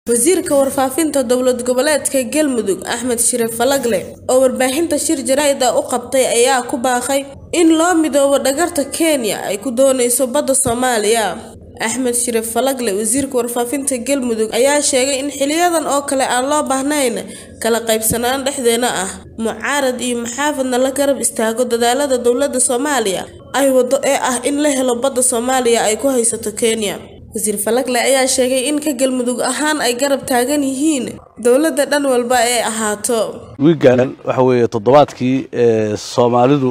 Wasiirka Warfaafinta Dowlad Goboleedka Galmudug Axmed Shire Falagle oo warbaahinta shir jaraa'id ah u qabtay ayaa ku baaqay in loo midoobo dhagarta Kenya ay ku doonayso badda Soomaaliya. Axmed Shire Falagle wasiirka warfaafinta Galmudug ayaa sheegay in xiliyadan oo kale aan loo baahnayn kala qaybsanaan dhexdeena ah mucaarad iyo muxaafadna la garab istaago dadaallada dowladda Soomaaliya ay wado ee ah in la helo badda Soomaaliya ay ku haysato Kenya. Wasiir Falagle ayaa sheegay in ka Galmudug ahaan ay garab taagan yihiin dowladda dhan walba ay ahaato. wiigan waxa weeye toddobaadkii ee soomaalidu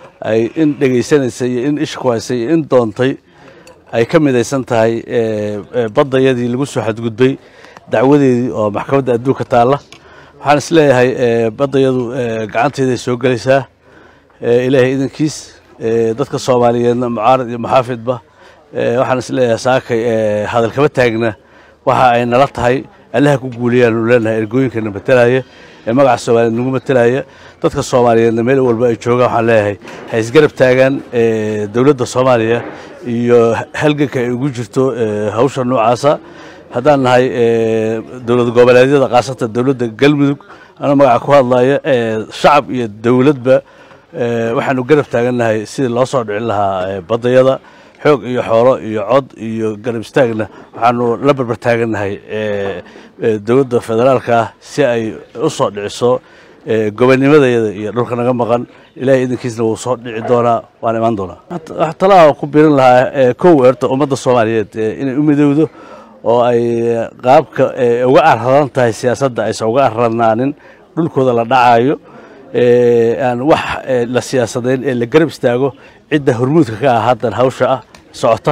ay in dhegaysanaysay iyo in isha ku haysay iyo in doontay ay ka midaysan tahay ee, ee, baddayadii lagu soo xadgudbay dacwadeedii oo maxkamadda adduunka taalla waxaan is leeyahay ee, baddayadu ee, gacanteeday soo gelaysaa ee, ilaahay idankiis ee, dadka soomaaliyeedna mucaarad iyo muxaafidba ee, waxaan is leeyahay saakay ee, hadal kama taagna waxa ay nala tahay allaha ku guuliyaanu leenahay ergooyinkana matalaya ee magaca soomaaliyeed nagu matalaya dadka soomaaliyeedna meel walba ay joogaan waxaan leeyahay ha isgarab taagaan ee, dowladda soomaaliya iyo halganka ay ugu jirto ee, hawsha noocaasa haddaan nahay ee, dowlad goboleedyada khaasatan dowladda galmudug anoo magaca ku hadlaya ee, shacab iyo dowladba ee, waxaanu garab taagannahay sidii loo soo dhicin lahaa ee, baddayada xoog iyo xoolo iyo cod iyo garab istaagna waxaanu la barbar taagannahay ee, ee, dowladda federaalka ah si ay u soo dhiciso ee, gobonimadayada iyo dhulka naga maqan ilaahay idankiisna wuu soo dhici doonaa waan imaan doonaa wax talaha ku birin lahaa ee, kow eerta ummadda soomaaliyeed ee, inay u midowdo oo ay qaabka ee, uga arradan tahay siyaasadda aysan uga arranaanin dhulkooda la dhacayo ee, aan wax ee, la siyaasadayn ee la garab istaago cidda hormuudka ka ah haddan hawsha ah socota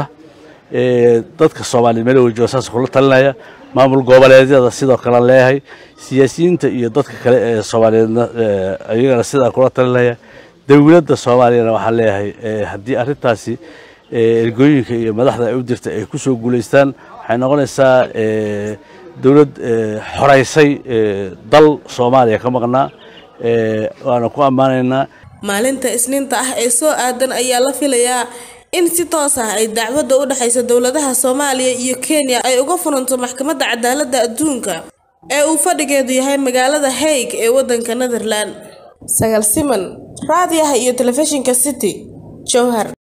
ee, dadka soomaaliyeed meel wajooga saas kula talinaya maamul goboleedyada sidoo kale leeyahay siyaasiyiinta iyo dadka kale ee soomaaliyeedna ee, ayagana sidaa kula talinaya dowladda soomaaliyana waxaan leeyahay ee, haddii arrintaasi ee, ergooyinka iyo madaxda ay u dirta ay ku soo guulaystaan waxay noqonaysaa ee, dowlad ee, xoraysay ee, dal soomaaliya ka maqnaa ee, waana ku ammaanaynaa Maalinta Isniinta ah ee soo aadan ayaa la filayaa in si toos ah ay dacwadda u dhaxaysa dowladaha Soomaaliya iyo Kenya ay uga furanto Maxkamadda Cadaaladda Adduunka ee uu fadhigeedu yahay magaalada Hague ee waddanka Netherland. Sagaal siman, raadiyaha iyo telefishinka City, Jowhar.